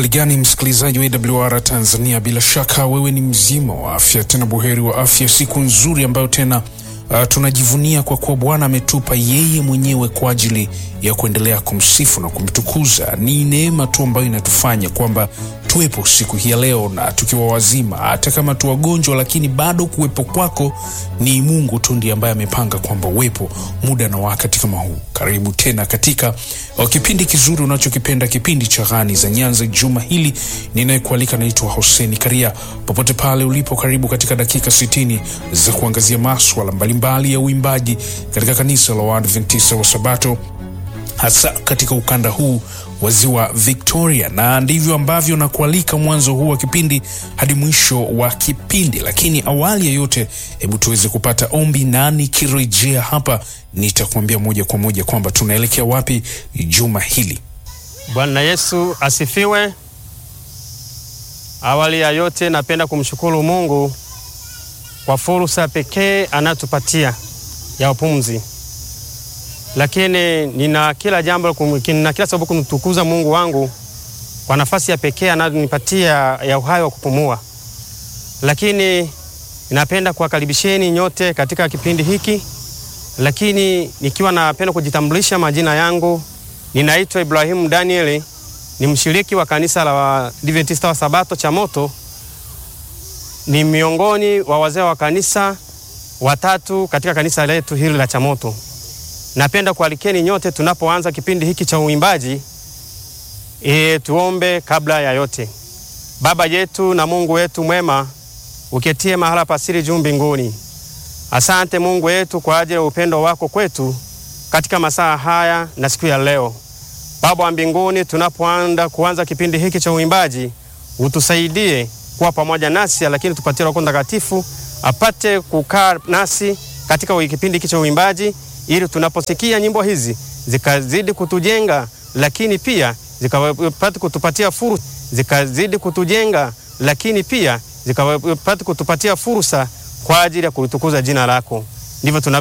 Uhali gani msikilizaji wa AWR Tanzania, bila shaka wewe ni mzima wa afya, tena buheri wa afya, siku nzuri ambayo tena uh, tunajivunia kwa kuwa Bwana ametupa yeye mwenyewe kwa ajili ya kuendelea kumsifu na kumtukuza. Ni neema tu ambayo inatufanya kwamba tuwepo siku hii ya leo na tukiwa wazima, hata kama tu wagonjwa, lakini bado kuwepo kwako ni Mungu tu ndiye ambaye amepanga kwamba uwepo muda na wakati kama huu. Karibu tena katika uh, kipindi kizuri unachokipenda, kipindi cha Ghani za Nyanza. Juma hili ninayekualika naitwa Hoseni Karia. Popote pale ulipo, karibu katika dakika sitini za kuangazia maswala mbalimbali ya uimbaji katika kanisa la Waadventista wa Sabato hasa katika ukanda huu wa ziwa Victoria, na ndivyo ambavyo nakualika mwanzo huu wa kipindi hadi mwisho wa kipindi. Lakini awali ya yote, hebu tuweze kupata ombi, na nikirejea hapa nitakuambia moja kwa moja kwamba tunaelekea wapi juma hili. Bwana Yesu asifiwe. Awali ya yote, napenda kumshukuru Mungu kwa fursa pekee anayotupatia ya upumzi lakini nina kila jambo nina kila sababu kumtukuza Mungu wangu kwa nafasi ya pekee anayonipatia ya uhai wa kupumua. Lakini napenda kuwakaribisheni nyote katika kipindi hiki, lakini nikiwa napenda kujitambulisha majina yangu, ninaitwa Ibrahimu Danieli, ni mshiriki wa kanisa la Waadventista wa Sabato Chamoto, ni miongoni wa wazee wa kanisa watatu katika kanisa letu hili la Chamoto. Napenda kualikeni nyote tunapoanza kipindi hiki cha uimbaji e, tuombe kabla ya yote. Baba yetu na Mungu wetu mwema, uketie mahala pasiri juu mbinguni, asante Mungu wetu kwa ajili ya upendo wako kwetu katika masaa haya na siku ya leo. Baba wa mbinguni, tunapoanza kuanza kipindi hiki cha uimbaji, utusaidie kuwa pamoja nasi, lakini tupatie Roho Mtakatifu apate kukaa nasi katika kipindi hiki cha uimbaji ili tunaposikia nyimbo hizi zikazidi kutujenga, lakini pia zikapata kutupatia fursa, zikazidi kutujenga, lakini pia zikapata kutupatia fursa kwa ajili ya kulitukuza jina lako. Ndivyo tuna